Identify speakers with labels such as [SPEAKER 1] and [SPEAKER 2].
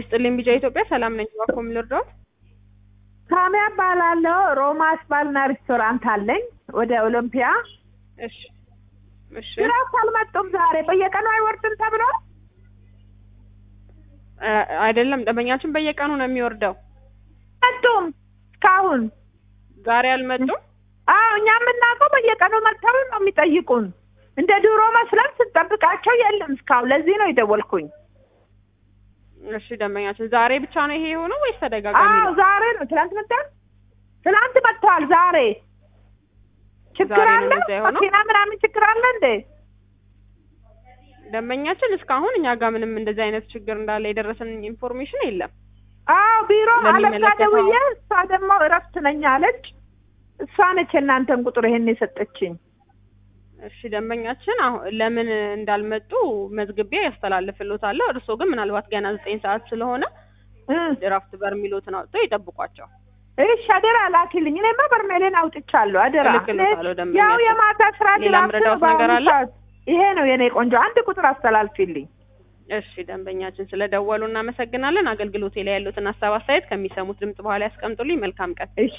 [SPEAKER 1] ይስጥልኝ ቢጫ ኢትዮጵያ ሰላም ነኝ። እባክዎ ምን ልርዳዎት?
[SPEAKER 2] ሳሚያ እባላለሁ። ሮማስ ባልና ሬስቶራንት አለኝ ወደ ኦሎምፒያ።
[SPEAKER 1] እሺ እሺ
[SPEAKER 2] ድረስ አልመጡም ዛሬ። በየቀኑ አይወርድም ተብሎ
[SPEAKER 1] እ አይደለም ደንበኛችን በየቀኑ ነው የሚወርደው።
[SPEAKER 2] መጡም እስካሁን።
[SPEAKER 1] ዛሬ አልመጡም።
[SPEAKER 2] አዎ እኛ የምናውቀው በየቀኑ መጥተው ነው የሚጠይቁን። እንደ ድሮ መስለን ስንጠብቃቸው የለም እስካሁን። ለዚህ ነው የደወልኩኝ።
[SPEAKER 1] እሺ ደንበኛችን ዛሬ ብቻ ነው ይሄ የሆነው ወይስ ተደጋጋሚ
[SPEAKER 2] አዎ
[SPEAKER 1] ነው?
[SPEAKER 2] ዛሬ ነው። ትናንት መጣ፣ ትናንት መጥተዋል። ዛሬ ችግር
[SPEAKER 1] ዛሬ ነው
[SPEAKER 2] አለ?
[SPEAKER 1] እንደዛ የሆነው?
[SPEAKER 2] መኪና ምናምን ችግር አለ እንዴ?
[SPEAKER 1] ደንበኛችን እስካሁን እኛ ጋር ምንም እንደዚህ አይነት ችግር እንዳለ የደረሰን ኢንፎርሜሽን የለም።
[SPEAKER 2] አዎ ቢሮ አለቃ
[SPEAKER 1] ለሚመለከተው-
[SPEAKER 2] ደውዬ እሷ ደግሞ እረፍት ነኝ አለች። እሷ ነች የእናንተን ቁጥር ይሄን የሰጠችኝ።
[SPEAKER 1] እሺ ደንበኛችን አሁን ለምን እንዳልመጡ መዝግቤ ያስተላልፍልዎታለሁ። እርስዎ ግን ምናልባት ገና ዘጠኝ ሰዓት ስለሆነ
[SPEAKER 2] እ
[SPEAKER 1] ድራፍት በርሚሎትን አውጥተው ይጠብቋቸው።
[SPEAKER 2] እሺ አደራ ላኪልኝ። እኔማ በርሜሌን አውጥቻለሁ። አደራ
[SPEAKER 1] እልክልዎታለሁ
[SPEAKER 2] እኔ
[SPEAKER 1] ደንበኛችን።
[SPEAKER 2] ያው የማታ ስራ
[SPEAKER 1] ሌላ
[SPEAKER 2] ድራፍት
[SPEAKER 1] ምረዳዎት
[SPEAKER 2] ነው በአሁኑ
[SPEAKER 1] ነገር አለ?
[SPEAKER 2] ሰዓት። ይሄ ነው የኔ ቆንጆ። አንድ ቁጥር አስተላልፊልኝ።
[SPEAKER 1] እሺ ደንበኛችን ስለደወሉ እናመሰግናለን። አገልግሎቴ ላይ ያሉትን ሀሳብ አስተያየት ከሚሰሙት ድምጽ በኋላ ያስቀምጡልኝ። መልካም ቀን።
[SPEAKER 2] እሺ